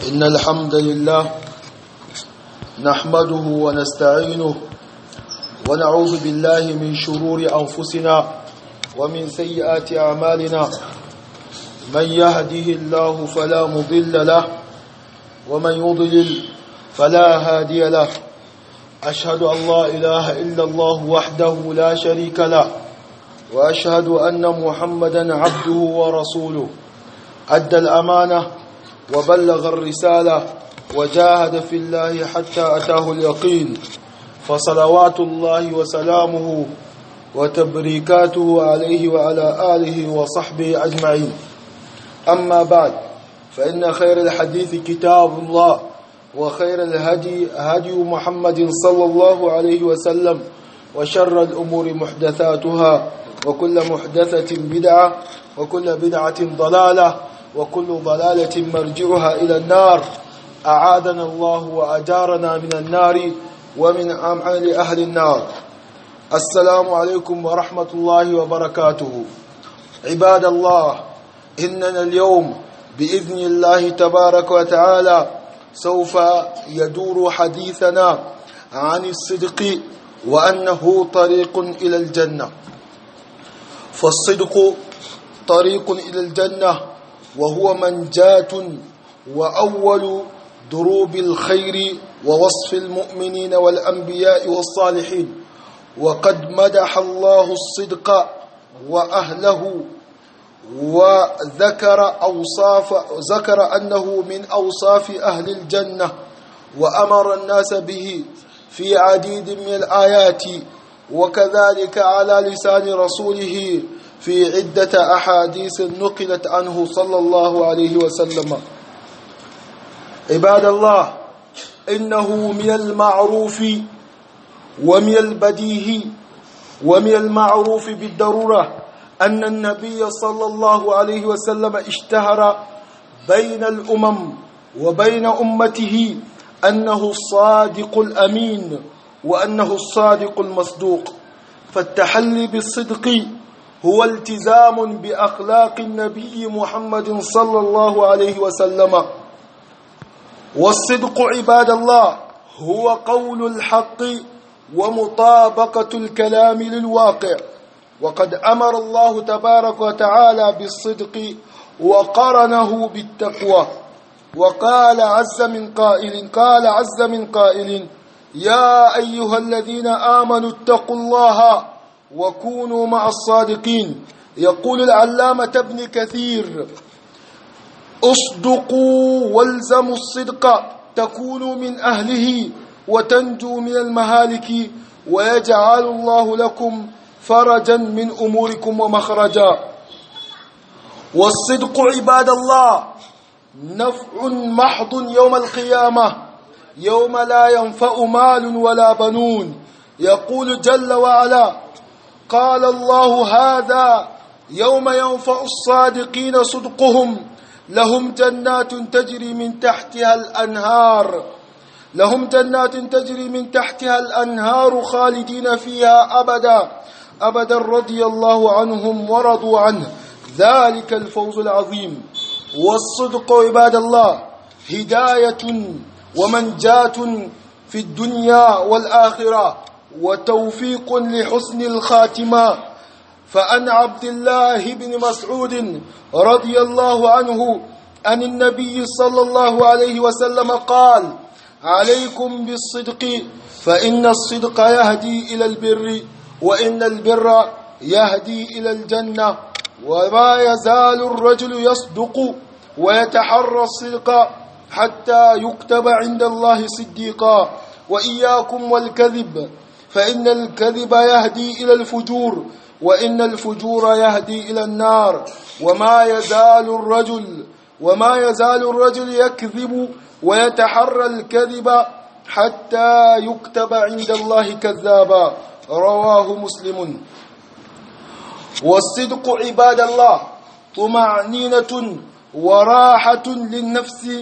إن الحمد لله نحمده ونستعينه ونعوذ بالله من شرور أنفسنا ومن سيئات أعمالنا من يهده الله فلا مضل له ومن يضلل فلا هادي له أشهد أن لا إله إلا الله وحده لا شريك له وأشهد أن محمدا عبده ورسوله أدى الأمانة وبلغ الرسالة وجاهد في الله حتى أتاه اليقين فصلوات الله وسلامه وتبريكاته عليه وعلى آله وصحبه أجمعين أما بعد فإن خير الحديث كتاب الله وخير الهدي هدي محمد صلى الله عليه وسلم وشر الأمور محدثاتها وكل محدثة بدعة وكل بدعة ضلالة وكل ضلالة مرجعها إلى النار أعادنا الله وأجارنا من النار ومن أمعال أهل النار السلام عليكم ورحمة الله وبركاته عباد الله إننا اليوم بإذن الله تبارك وتعالى سوف يدور حديثنا عن الصدق وأنه طريق إلى الجنة فالصدق طريق إلى الجنة وهو منجاة وأول دروب الخير ووصف المؤمنين والأنبياء والصالحين وقد مدح الله الصدق وأهله وذكر أوصاف ذكر أنه من أوصاف أهل الجنة وأمر الناس به في عديد من الآيات وكذلك على لسان رسوله في عدة أحاديث نقلت عنه صلى الله عليه وسلم عباد الله إنه من المعروف ومن البديهي ومن المعروف بالضرورة أن النبي صلى الله عليه وسلم اشتهر بين الأمم وبين أمته أنه الصادق الأمين وأنه الصادق المصدوق فالتحلي بالصدق هو التزام بأخلاق النبي محمد صلى الله عليه وسلم والصدق عباد الله هو قول الحق ومطابقة الكلام للواقع وقد أمر الله تبارك وتعالى بالصدق وقرنه بالتقوى وقال عز من قائل قال عز من قائل يا أيها الذين آمنوا اتقوا الله وكونوا مع الصادقين يقول العلامة ابن كثير اصدقوا والزموا الصدق تكونوا من أهله وتنجوا من المهالك ويجعل الله لكم فرجا من أموركم ومخرجا والصدق عباد الله نفع محض يوم القيامة يوم لا ينفع مال ولا بنون يقول جل وعلا قال الله هذا يوم ينفع الصادقين صدقهم لهم جنات تجري من تحتها الأنهار لهم جنات تجري من تحتها الأنهار خالدين فيها أبدا أبدا رضي الله عنهم ورضوا عنه ذلك الفوز العظيم والصدق عباد الله هداية ومنجاة في الدنيا والآخرة وتوفيق لحسن الخاتمة فأن عبد الله بن مسعود رضي الله عنه عن النبي صلى الله عليه وسلم قال عليكم بالصدق فإن الصدق يهدي إلى البر وإن البر يهدي إلى الجنة وما يزال الرجل يصدق ويتحرى الصدق حتى يكتب عند الله صديقا وإياكم والكذب فإن الكذب يهدي إلى الفجور وإن الفجور يهدي إلى النار وما يزال الرجل وما يزال الرجل يكذب ويتحرى الكذب حتى يكتب عند الله كذابا رواه مسلم والصدق عباد الله طمأنينة وراحة للنفس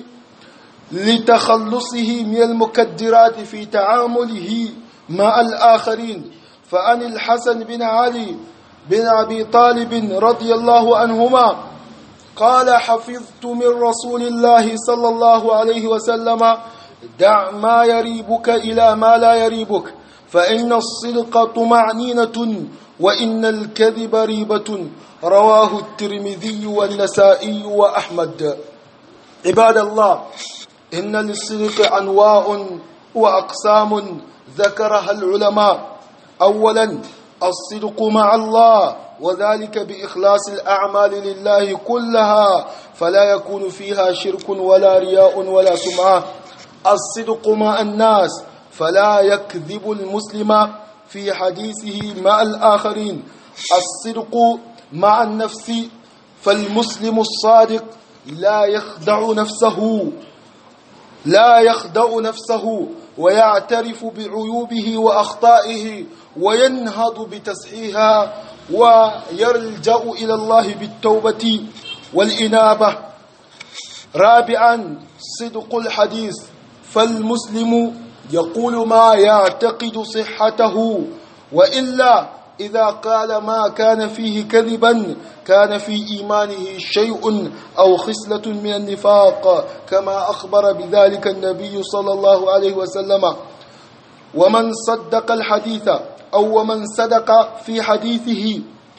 لتخلصه من المكدرات في تعامله مع الآخرين فعن الحسن بن علي بن أبي طالب رضي الله عنهما قال حفظت من رسول الله صلى الله عليه وسلم دع ما يريبك إلى ما لا يريبك فإن الصدق طمعنينة وإن الكذب ريبة رواه الترمذي والنسائي وأحمد عباد الله إن للصدق أنواع وأقسام ذكرها العلماء أولا الصدق مع الله وذلك بإخلاص الأعمال لله كلها فلا يكون فيها شرك ولا رياء ولا سمعة الصدق مع الناس فلا يكذب المسلم في حديثه مع الآخرين الصدق مع النفس فالمسلم الصادق لا يخدع نفسه لا يخدع نفسه ويعترف بعيوبه وأخطائه وينهض بتصحيحها ويلجأ إلى الله بالتوبة والإنابة رابعا صدق الحديث فالمسلم يقول ما يعتقد صحته وإلا إذا قال ما كان فيه كذبا كان في إيمانه شيء أو خصلة من النفاق كما أخبر بذلك النبي صلى الله عليه وسلم ومن صدق الحديث أو ومن صدق في حديثه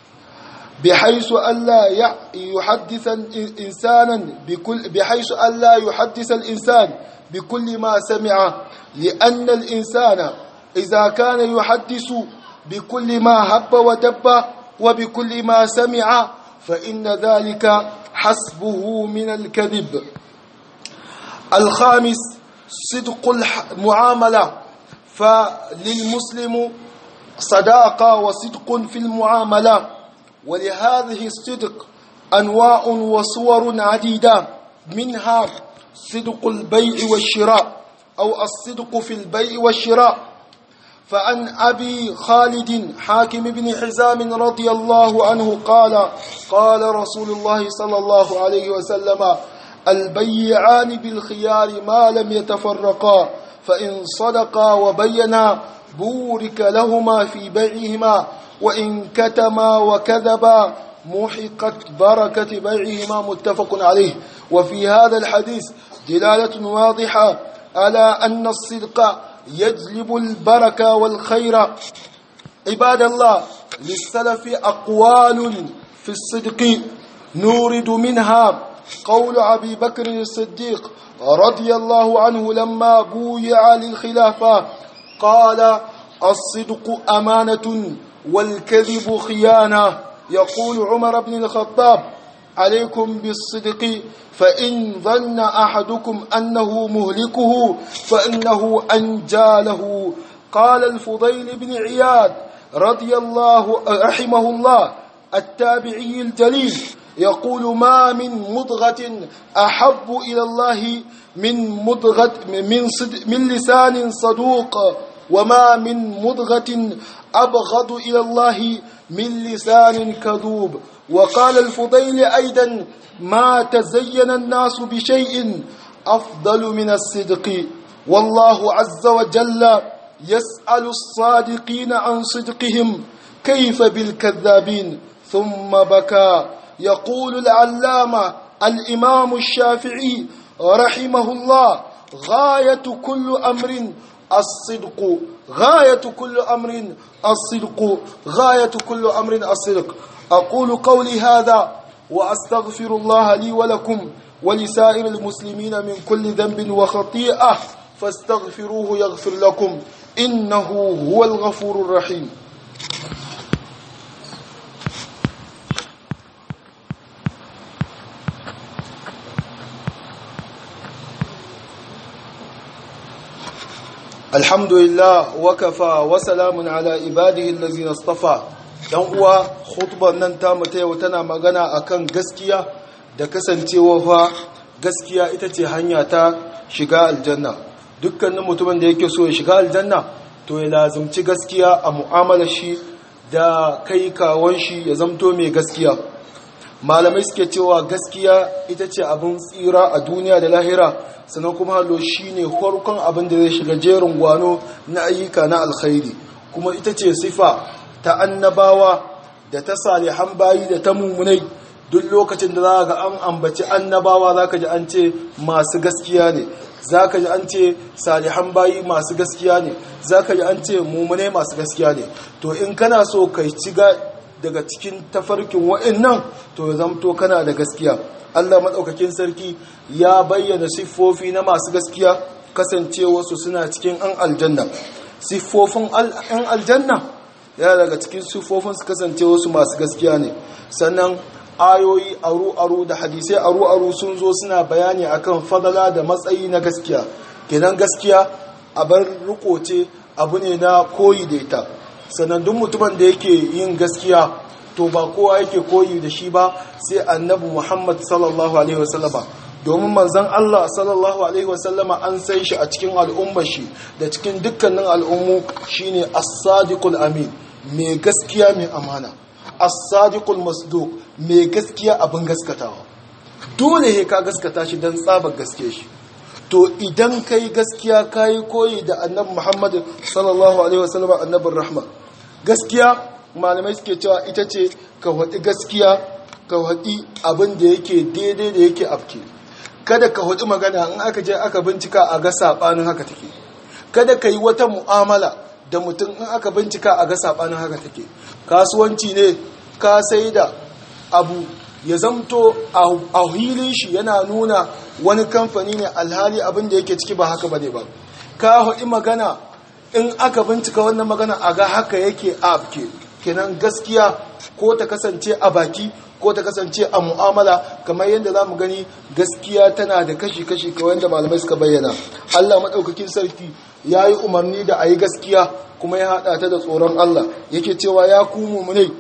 بحيث ألا يحدث إنسانا بكل بحيث ألا يحدث الإنسان بكل ما سمع لأن الإنسان إذا كان يحدث بكل ما هب ودب وبكل ما سمع فإن ذلك حسبه من الكذب الخامس صدق المعاملة فللمسلم صداقة وصدق في المعاملة ولهذه الصدق أنواع وصور عديدة منها صدق البيع والشراء أو الصدق في البيع والشراء فعن أبي خالد حاكم بن حزام رضي الله عنه قال قال رسول الله صلى الله عليه وسلم البيعان بالخيار ما لم يتفرقا فإن صدقا وبينا بورك لهما في بيعهما وإن كتما وكذبا محقت بركة بيعهما متفق عليه وفي هذا الحديث دلالة واضحة على أن الصدق يجلب البركة والخير عباد الله للسلف أقوال في الصدق نورد منها قول أبي بكر الصديق رضي الله عنه لما بويع للخلافة قال الصدق أمانة والكذب خيانة يقول عمر بن الخطاب عليكم بالصدق فإن ظن أحدكم أنه مهلكه فإنه أنجى له قال الفضيل بن عياد رضي الله رحمه الله التابعي الجليل يقول ما من مضغة أحب إلى الله من مضغة من, صد من لسان صدوق وما من مضغة أبغض إلى الله من لسان كذوب وقال الفضيل أيضا ما تزين الناس بشيء أفضل من الصدق والله عز وجل يسأل الصادقين عن صدقهم كيف بالكذابين ثم بكى يقول العلامة الإمام الشافعي رحمه الله غاية كل أمر الصدق غاية كل أمر الصدق غاية كل أمر الصدق أقول قولي هذا وأستغفر الله لي ولكم ولسائر المسلمين من كل ذنب وخطيئة فاستغفروه يغفر لكم إنه هو الغفور الرحيم الحمد لله وكفى وسلام على عباده الذين اصطفى dan uwa khutbar nan ta mu yau tana magana akan gaskiya da kasancewa fa gaskiya ita ce hanya ta shiga aljanna dukkanin mutumin da yake so ya shiga aljanna to ya lazumci gaskiya a mu'amalar shi da kai kawon shi ya zamto mai gaskiya malamai suke cewa gaskiya ita ce abin tsira a duniya da lahira sannan kuma halo shi ne farkon abin da zai shiga jerin gwano na ayyuka na alkhairi kuma ita ce sifa ta annabawa da ta salihan bayi da ta mummunai duk lokacin da za ga an ambaci annabawa za ka ji an ce masu gaskiya ne za ka ji an ce salihan bayi masu gaskiya ne za ka ji an ce mummune masu gaskiya ne to in kana so ka ci daga cikin tafarkin wa'annan to ya zamto kana da gaskiya Allah maɗaukakin sarki ya bayyana siffofi na masu gaskiya kasancewarsu suna cikin an aljanna siffofin an aljanna yana daga cikin siffofin su kasancewarsu masu gaskiya ne sannan ayoyi aru-aru da hadisai aru-aru sun zo suna bayani akan fadala da matsayi na gaskiya kenan gaskiya a bar riko ce abu ne na koyi da ita sannan duk mutumin da yake yin gaskiya to ba kowa yake koyi da shi ba sai annabi muhammad sallallahu alaihi wasallama domin manzan allah sallallahu alaihi wasallama an sai shi a cikin al'ummar shi da cikin dukkanin al'ummu shine as-sadiqul amin mai gaskiya mai amana as-sadiqul masduq mai gaskiya abin gaskatawa dole he ka gaskata shi dan tsabar gaske shi to idan kai gaskiya kai koyi da annabi Muhammad sallallahu alaihi wasallam annabin rahma gaskiya malamai suke cewa ita ce ka wadi gaskiya ka wadi abin da yake daidai da yake afke kada ka wadi magana in aka je aka bincika a ga sabanin haka take kada ka yi wata mu'amala da mutum in aka bincika a ga sabanin haka take kasuwanci ne ka sai da abu ya zamto a hilin shi yana nuna wani kamfani ne alhali abin da yake ciki ba haka bane ba ka haɗi magana in aka bincika wannan magana a ga haka yake a ke kenan gaskiya ko ta kasance a baki ko ta kasance a mu'amala kamar yadda za mu gani gaskiya tana da kashi-kashi kawai yadda malamai suka bayyana allah maɗaukakin sarki ya yi umarni da a yi gaskiya kuma ya haɗa ta da tsoron allah yake cewa ya kumu mu ne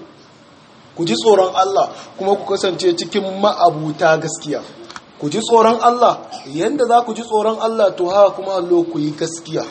ku ji tsoron Allah kuma ku kasance cikin ma'abuta gaskiya ku ji tsoron Allah yanda za ku ji tsoron Allah to haka kuma allo ku yi gaskiya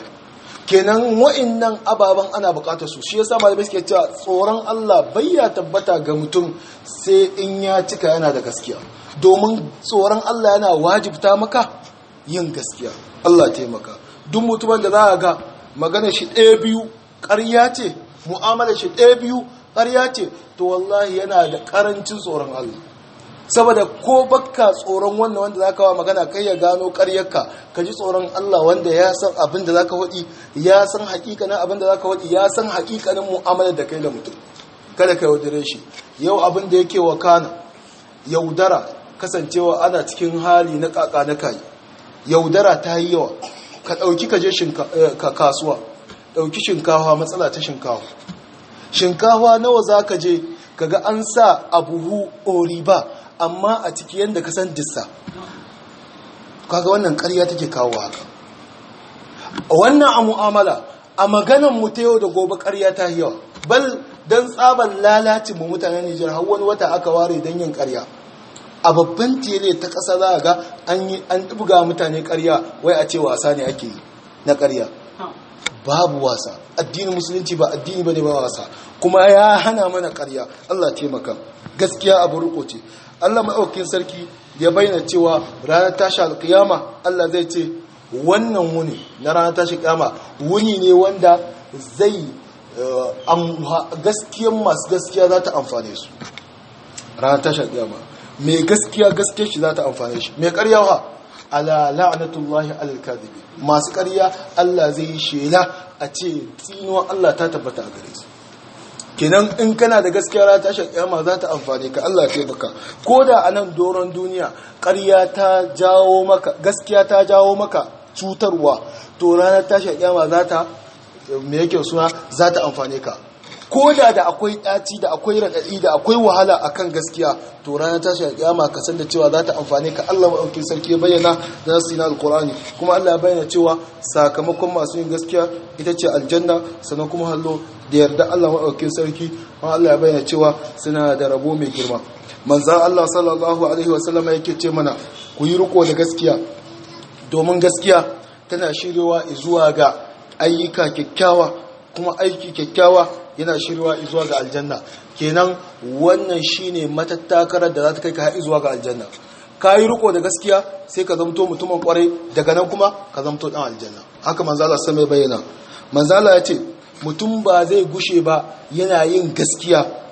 kenan wa'annan ababen ana bukatar su shi yasa malamai suke cewa tsoron Allah bai ya tabbata ga mutum sai in ya cika yana da gaskiya domin tsoron Allah yana wajibta maka yin gaskiya Allah taimaka duk mutumin da za ga magana shi ɗaya biyu ƙarya ce mu'amala shi ɗaya biyu ƙarya ce to wallahi yana da ƙarancin tsoron Allah saboda ko bakka tsoron wannan wanda zaka wa magana kai ya gano ƙaryarka ka ji tsoron Allah wanda ya san abin da zaka faɗi ya san hakikanin abin da zaka faɗi ya san hakikanin mu'amalar da kai da mutum kada ka yaudare shi yau abin da yake wakana yaudara kasancewa ana cikin hali na kaka na kai yaudara ta yi yawa ka ɗauki ka je kasuwa ɗauki shinkawa matsala ta shinkawa shinkawa nawa za ka je kaga an sa a buhu oriba amma a ciki yadda ka san dissa kaga wannan karya take kawo haka wannan a mu'amala a maganan mu ta yau da gobe karya ta yawa bal don tsaban lalacin mu mutanen Nijar har wani wata aka ware don yin karya a babban tele ta ƙasa za a ga an yi an ɗibga mutane karya wai a ce wasa ne ake yi na karya babu wasa addinin musulunci ba addini bane ba wasa kuma ya hana mana ƙarya Allah taimaka gaskiya abu riko ce Allah maɗaukakin sarki ya bayyana cewa ranar tashi alƙiyama Allah zai ce wannan wuni na ranar tashi alƙiyama wuni ne wanda zai gaskiyan masu gaskiya za ta amfane su ranar tashi alƙiyama mai gaskiya gaskiyar shi za ta amfane shi mai ƙarya wa ala la'natullahi alal kadhibi masu ƙarya Allah zai yi shela a ce tsinuwa Allah ta tabbata a gare su kenan in kana da gaskiya ra ta shakiyama za ta amfani ka Allah ta baka ko da a nan doron duniya ƙarya ta jawo maka gaskiya ta jawo maka cutarwa to ranar ta shakiyama za ta me yake suna za ta amfane ka ko da da akwai ɗaci da akwai raɗaɗi da akwai wahala akan gaskiya to ranar tashi kiyama ka san da cewa za ta amfane ka Allah maɗaukin sarki ya bayyana da nasu na alkur'ani kuma Allah ya bayyana cewa sakamakon masu yin gaskiya ita ce aljanna sannan kuma hallo da yarda Allah maɗaukin sarki kuma Allah ya bayyana cewa suna da rabo mai girma manzan Allah sallallahu alaihi wasallam yake ce mana ku yi riko da gaskiya domin gaskiya tana shiryawa zuwa ga ayyuka kyakkyawa kuma aiki kyakkyawa yana shirwa zuwa ga aljanna kenan wannan shine matattakarar da za ta kai ka haɗi zuwa ga aljanna ka yi riko da gaskiya sai ka zamto mutumin kwarai daga nan kuma ka zamto ɗan aljanna haka manzala sai mai bayyana manzala ya ce mutum ba zai gushe ba yana yin gaskiya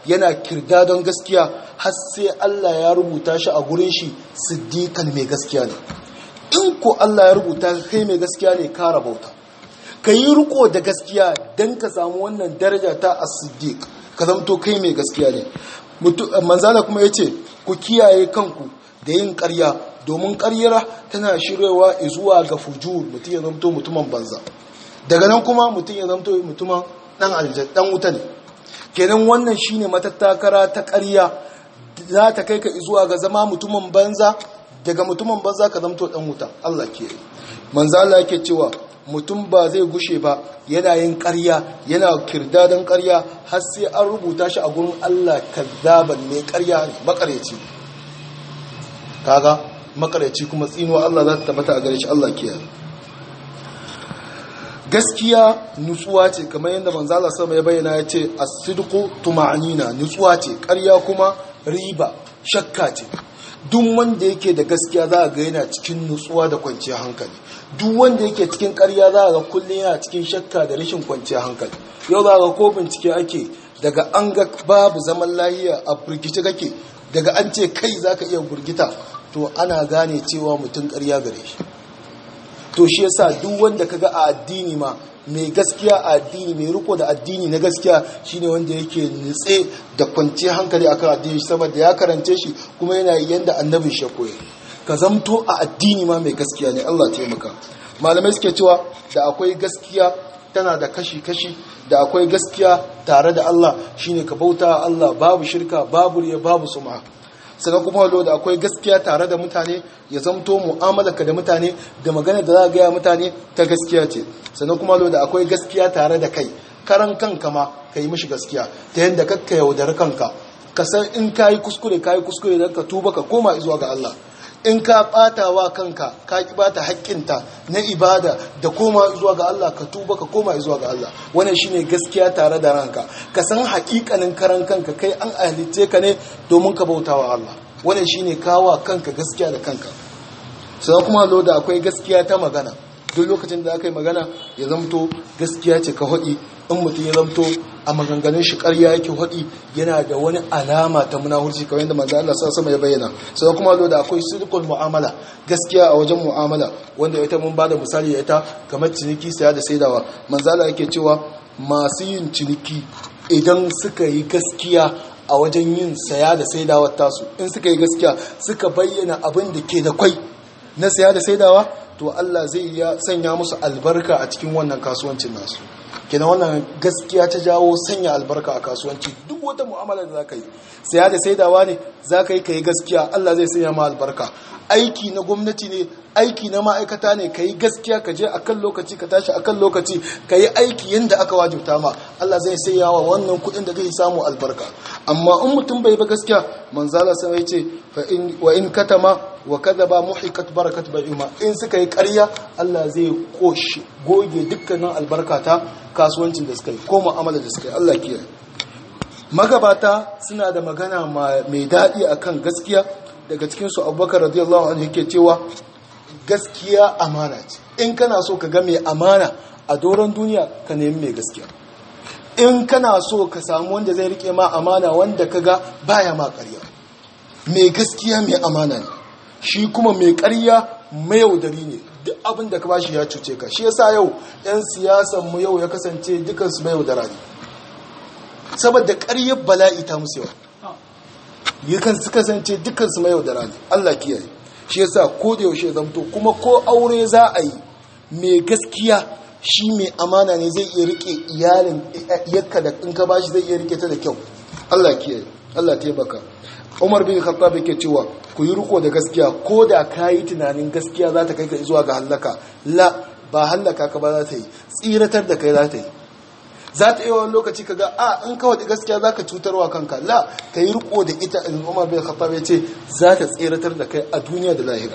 yana kirda don gaskiya har sai Allah ya rubuta shi a gurin shi siddiqan mai gaskiya ne in ko Allah ya rubuta kai mai gaskiya ne ka rabauta ka yi riko da gaskiya don ka samu wannan daraja ta as-siddiq ka zamto kai mai gaskiya ne manzala kuma ya ce ku kiyaye kanku da yin ƙarya domin ƙaryar tana shirewa zuwa ga fujur mutum ya zamto mutumin banza daga nan kuma mutum ya zamto mutumin dan aljan dan wuta ne kenan wannan shine matattakara ta ƙarya za ta kai ka zuwa ga zama mutumin banza daga mutumin banza ka zamto dan wuta Allah ke manzo Allah yake cewa mutum ba zai gushe ba yana yin ƙarya yana kirdadan ƙarya har sai an rubuta shi a gurin Allah kazzaban ne ƙarya ne makareci kaga makareci kuma tsinuwa Allah za ta tabbata a gare shi Allah ke gaskiya nutsuwa ce kamar yadda manzo Allah sama ya bayyana ya ce as-sidqu tuma'nina nutsuwa ce ƙarya kuma riba shakka ce duk wanda yake da gaskiya za a ga yana cikin nutsuwa da kwanciyar hankali duk wanda yake cikin ƙarya za a ga kullum yana cikin shakka da rashin kwanciyar hankali yau za a ga ko bincike ake daga an ga babu zaman lahiya a burgice kake daga an ce kai za ka iya burgita to ana gane cewa mutum ƙarya gare shi to shi yasa duk wanda kaga a addini ma mai gaskiya a addini mai riko da addini na gaskiya shine wanda yake nutse da kwanciyar hankali akan addini saboda ya karance shi kuma yana yanda annabin shi koyi ka zamto a addini ma mai gaskiya ne Allah taimaka malamai suke cewa da akwai gaskiya tana da kashi-kashi da akwai gaskiya tare da Allah shine ka bauta Allah babu shirka babu riya babu suma sannan kuma walo da akwai gaskiya tare da mutane ya zamto mu'amalarka da mutane da magana da za a gaya mutane ta gaskiya ce sannan kuma walo da akwai gaskiya tare da kai karan kanka ma ka yi mishi gaskiya ta yadda kakka yaudar kanka ka san in ka yi kuskure ka yi kuskure don ka tuba ka koma zuwa ga Allah in ka bata wa kanka ka ki bata haƙƙinta na ibada da koma zuwa ga Allah ka tuba ka koma zuwa ga Allah wannan shine gaskiya tare da ranka ka san haƙiƙanin karan kanka kai an halitte ka ne domin ka bauta wa Allah wannan shine kawa kanka gaskiya da kanka sai kuma lo da akwai gaskiya ta magana duk lokacin da aka yi magana ya zamto gaskiya ce ka hudi in mutum ya zamto a maganganun shi ƙarya yake hudi yana da wani alama ta munahurci kamar yadda manzo Allah sama ya bayyana sai kuma lo da akwai sidqul mu'amala gaskiya a wajen mu'amala wanda ita mun bada misali da ita kamar ciniki saya da saidawa manzo Allah yake cewa masu yin ciniki idan suka yi gaskiya a wajen yin saya da saidawa tasu in suka yi gaskiya suka bayyana abin da ke da kwai na saya da saidawa to Allah zai ya sanya musu albarka a cikin wannan kasuwancin nasu kenan wannan gaskiya ta jawo sanya albarka a kasuwanci duk wata mu'amala da zaka yi saya da saidawa ne zaka yi kai gaskiya Allah zai sanya ma albarka aiki na gwamnati ne aiki na ma'aikata ne ka yi gaskiya ka je akan lokaci ka tashi akan lokaci ka yi aiki yadda aka wajibta ma Allah zai sanya wa wannan kuɗin da zai samu albarka amma in mutum bai ba gaskiya manzala sai ya ce wa in katama wa kadaba muhikat barakat bai'uma in suka yi ƙarya Allah zai koshi goge dukkanin albarka ta kasuwancin da suka yi ko mu'amala da suka yi Allah kiyaye magabata suna da magana mai daɗi akan gaskiya daga cikin su Abubakar radiyallahu anhu yake cewa gaskiya amana ce in kana so ka ga mai amana a doron duniya ka nemi mai gaskiya in kana so ka samu wanda zai rike ma amana wanda ka ga baya ma ƙarya mai gaskiya mai amana ne shi kuma mai ƙarya mayaudari ne duk abin da ka bashi ya cuce ka shi yasa yau 'yan siyasan mu yau ya kasance dukansu mayaudara ne saboda ƙaryar bala'i ta musu yawa yakan su kasance dukansu mayaudara ne Allah kiyaye shi yasa ko da yaushe zamto kuma ko aure za a yi mai gaskiya shi mai amana ne zai iya rike iyalin yakka da in ka bashi zai iya rike ta da kyau Allah kiyaye Allah taimaka Umar bin Khattab yake cewa ku yi riko da gaskiya ko da kayi tunanin gaskiya za ta kai ka zuwa ga halaka la ba halaka ka ba za ta yi tsiratar da kai za ta yi za ta yi wani lokaci ka ga a in kawai gaskiya za ka cutarwa kanka la ka yi riko da ita in umar bin khattab ya ce za ta tseratar da kai a duniya da lahira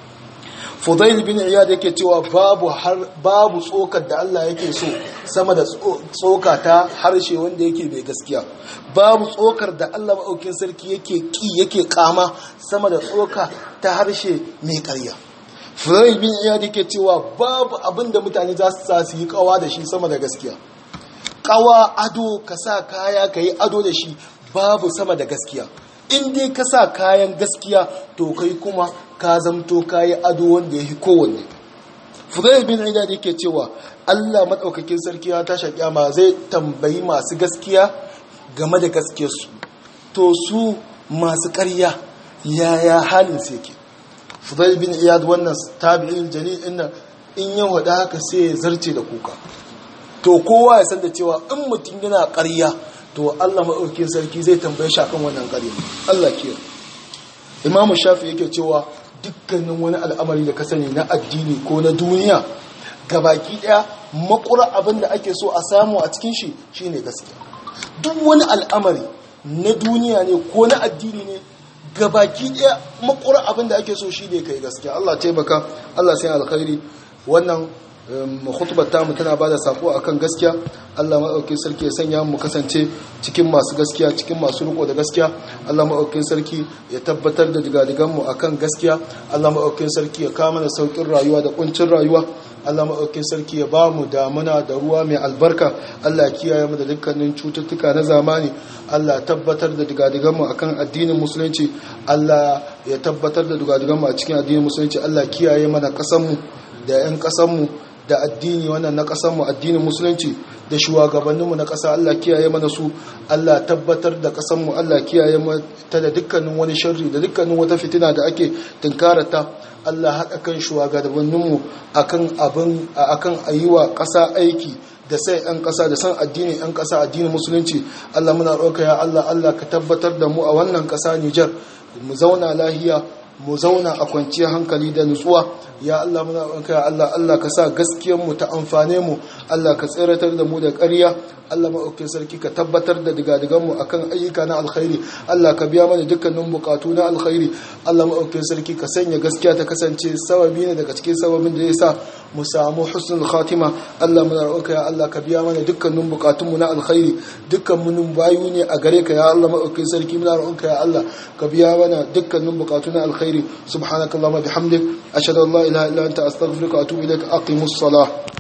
fudail bin iyad yake cewa babu har babu tsokar da Allah yake so sama da tsoka ta harshe wanda yake bai gaskiya babu tsokar da Allah maɗaukin sarki yake ki yake kama sama da tsoka ta harshe mai ƙarya fudail bin iyad yake cewa babu abin da mutane za su sa su yi kawa da shi sama da gaskiya kawa ado ka sa kaya ka yi ado da shi babu sama da gaskiya in dai ka sa kayan gaskiya to kai kuma ka zamto kayi ado wanda ya yi kowanne fudayl bin iyad yake cewa Allah madaukakin sarki ya tashi kiyama zai tambayi masu gaskiya game da gaskiyarsu to su masu ƙarya yaya halin su yake fudayl bin iyad wannan tabi'in jalil inna in ya wada haka sai ya zarce da kuka to kowa ya san da cewa in mutum yana ƙarya to Allah madaukakin sarki zai tambaye shi akan wannan ƙarya Allah ke Imam Shafi yake cewa dukkanin wani al'amari da ka sani na addini ko na duniya gabaki daya makura abin da ake so a samu a cikin shi shine gaskiya duk wani al'amari na duniya ne ko na addini ne gabaki daya makura abin da ake so shine kai gaskiya Allah taimaka Allah sai alkhairi wannan khutbar tamu tana bada sako akan gaskiya Allah maɗaukin sarki ya sanya mu kasance cikin masu gaskiya cikin masu riko da gaskiya Allah maɗaukin sarki ya tabbatar da digadigan mu akan gaskiya Allah maɗaukin sarki ya kama da saukin rayuwa da kuncin rayuwa Allah maɗaukin sarki ya ba mu damuna da ruwa mai albarka Allah ya kiyaye mu da dukkanin cututtuka na zamani Allah ya tabbatar da digadigan mu akan addinin musulunci Allah ya tabbatar da digadigan mu a cikin addinin musulunci Allah ya kiyaye mana kasan mu da 'yan kasan mu da addini wannan na mu addinin musulunci da shugabanninmu na ƙasa Allah kiyaye mana su Allah tabbatar da ƙasanmu Allah kiyaye ta da dukkanin wani sharri da dukkanin wata fitina da ake tunkarata Allah haɗa kan shugabanninmu akan abin akan ayiwa ƙasa aiki da sai 'yan ƙasa da san addinin 'yan ƙasa addinin musulunci Allah muna roƙa ya Allah Allah ka tabbatar da mu a wannan ƙasa Nijar mu zauna lahiya mu zauna a kwanciyar hankali da nutsuwa ya Allah muna roƙonka ya Allah Allah ka sa gaskiyar mu ta amfane mu Allah ka tsiratar da mu da ƙarya Allah maɗaukin sarki ka tabbatar da digadigan mu akan ayyuka na alkhairi Allah ka biya mana dukkanin bukatu na alkhairi Allah maɗaukin sarki ka sanya gaskiya ta kasance sababi ne daga cikin sababin da ya sa mu samu husnul khatima Allah muna roƙonka ya Allah ka biya mana dukkanin bukatun mu na alkhairi dukkan mun bayu ne a gare ka ya Allah maɗaukin sarki muna roƙonka ya Allah ka biya mana dukkanin bukatu na alkhairi subhanakallahumma bihamdik ashhadu an la ilaha illa anta astaghfiruka wa atubu ilaik aqimus salah